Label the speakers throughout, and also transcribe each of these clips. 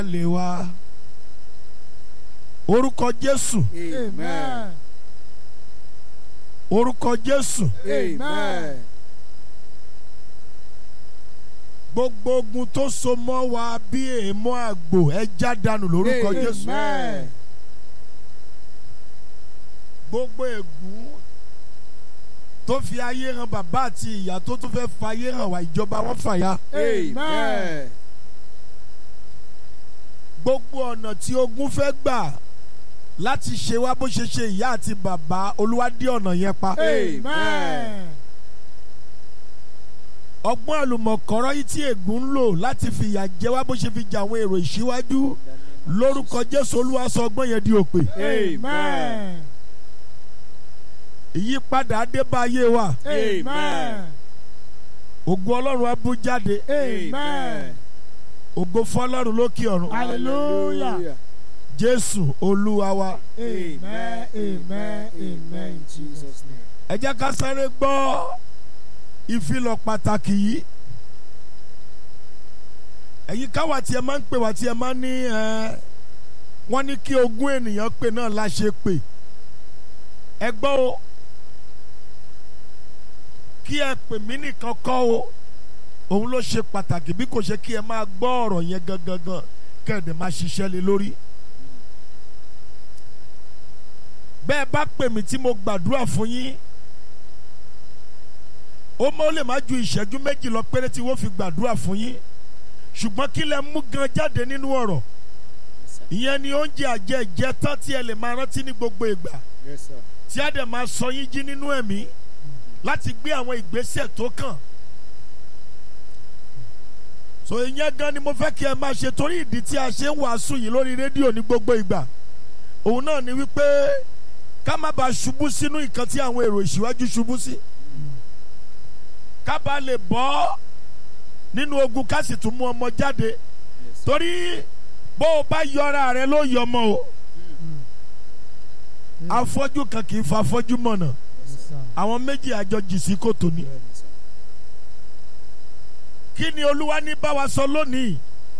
Speaker 1: lè wá orúkọ jésù
Speaker 2: Amen.
Speaker 1: orúkọ jésù
Speaker 2: Amen.
Speaker 1: gbogbo ogun tó so mọ́ wa bí èèmọ̀ àgbò ẹ já dànù lórúkọ jésù
Speaker 2: Amen.
Speaker 1: gbogbo ègún tó fi ayé hàn bàbá àti ìyá tó tún fẹ́ fa ayé hàn wá ìjọba wọn fàya
Speaker 2: Amen.
Speaker 1: gbogbo ọ̀nà tí ogun fẹ́ gbà láti ṣe wá bó ṣe ṣe ìyá àti bàbá olúwa dí ọ̀nà yẹn pa.
Speaker 2: Amen.
Speaker 1: ọgbọ́n àlùmọ̀kọ́rọ́ yìí tí ègún ń lò láti fìyà jẹ wá bó ṣe fi jà àwọn èrò ìṣíwájú lórúkọ jésù olúwa sọ ọgbọ́n yẹn di òpè.
Speaker 2: Amen.
Speaker 1: ìyípadà adébáyé wa
Speaker 2: Amen.
Speaker 1: ògo ọlọ́run á bú jáde
Speaker 2: Amen.
Speaker 1: ògo fọlọ́run lókè ọ̀run
Speaker 2: Hallelujah.
Speaker 1: jésù olúwa wa.
Speaker 2: Amen. Amen. Amen. In Jesus' name.
Speaker 1: ẹ jẹ́ ká sáré gbọ́ ìfilọ̀ pàtàkì yìí ẹ̀yin káwa tí ẹ máa ń pè wá tí ẹ máa ń ní ẹ wọ́n ní kí ogún ènìyàn pè náà la ṣe pè ẹ gbọ́ o kí ẹ pè mí nìkan kọ́ o òun ló ṣe pàtàkì bí kò ṣe kí ẹ máa gbọ́ ọ̀rọ̀ yẹn gangan kẹ́ẹ̀dẹ̀ máa ṣiṣẹ́ lé lórí bẹ́ẹ̀ bá pè mí tí mo gbàdúrà fún yín ó mọ́ lè má ju ìṣẹ́jú méjì lọ péré tí wọ́n fi gbàdúrà fún yín ṣùgbọ́n kí lẹ mú gan jáde nínú ọ̀rọ̀ ìyẹn ni oúnjẹ àjẹjẹ tán tí ẹ lè máa rántí ní gbogbo ìgbà
Speaker 2: Yes, sir.
Speaker 1: tí a dẹ̀ máa sọ yín jí nínú ẹ̀mí láti gbé àwọn ìgbésẹ̀ tó kàn. so ìyẹn gan ni mo fẹ́ kí ẹ máa ṣe torí ìdí tí a ṣe ń wàásù yìí lórí rédíò ní gbogbo ìgbà òun náà ni wípé ká má bàa ṣubú sínú nǹkan tí àwọn èrò ìṣíwájú ṣubú sí ká bàa lè bọ́ nínú ogun ká sì tún mú ọmọ jáde
Speaker 2: Yes, sir.
Speaker 1: torí bó o bá yọra rẹ ló yọmọ o afọ́jú kan kì í fa afọ́jú mọ̀nà
Speaker 2: Yes, sir.
Speaker 1: àwọn méjì àjọ jì sí kòtò ni.
Speaker 2: Yes, sir.
Speaker 1: kí ni olúwa ní bá wa sọ lónìí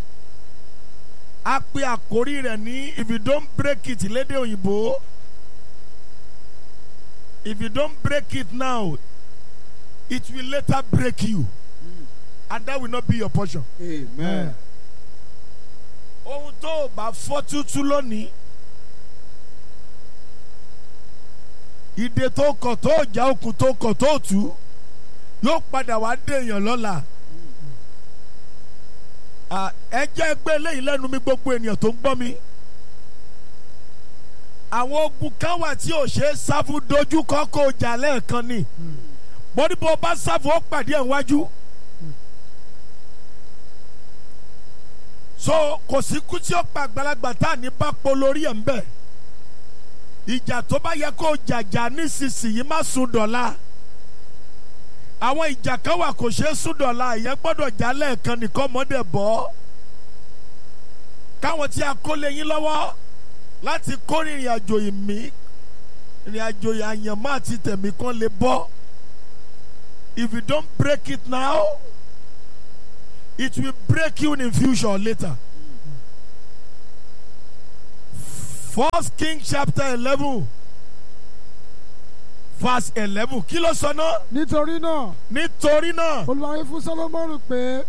Speaker 1: a pe àkórí rẹ̀ ní if you don't break it lédè òyìnbó if you don't break it now it will later break you and that will not be your portion.
Speaker 2: Amen.
Speaker 1: ohun tó o bá fọ́ tútú lónìí ìdè tó kọ̀ tó jà okùn tó kọ̀ tó tú yóò padà wá dèèyàn lọ́la. Ah, ẹ jẹ́ gbé eléyìí lẹ́nu mi gbogbo ènìyàn tó ń gbọ́ mi. àwọn ogun kan wà tí ò ṣe é sáfù dojú kọ́ kó o jà lẹ́ẹ̀kan ni bọ́dí bó o bá sáfù ó pàdé ẹ̀ wájú. so kò sí kú tí ó pa àgbàlagbà tá à ní bá po lórí ẹ̀ ń bẹ̀. ìjà tó bá yẹ kó o jàjà nísinsìnyí má sùn dọ̀la àwọn ìjà kan wà kò ṣeé sùn dọ̀la ìyẹn gbọ́dọ̀ já lẹ́ẹ̀kan nìkan mọ́dẹ̀ bọ́ káwọn tí a kó lé yín lọ́wọ́ láti kó ìrìn àjò ìmí ìrìn àjò àyànmọ́ àti tẹ̀mí kan lè bọ́ if you don't break it now it will break you in future or later. First King chapter eleven verse eleven kí ló sọ náà
Speaker 3: nítorí náà
Speaker 1: nítorí náà
Speaker 3: olùwàwí fún Sólómọ́nì pé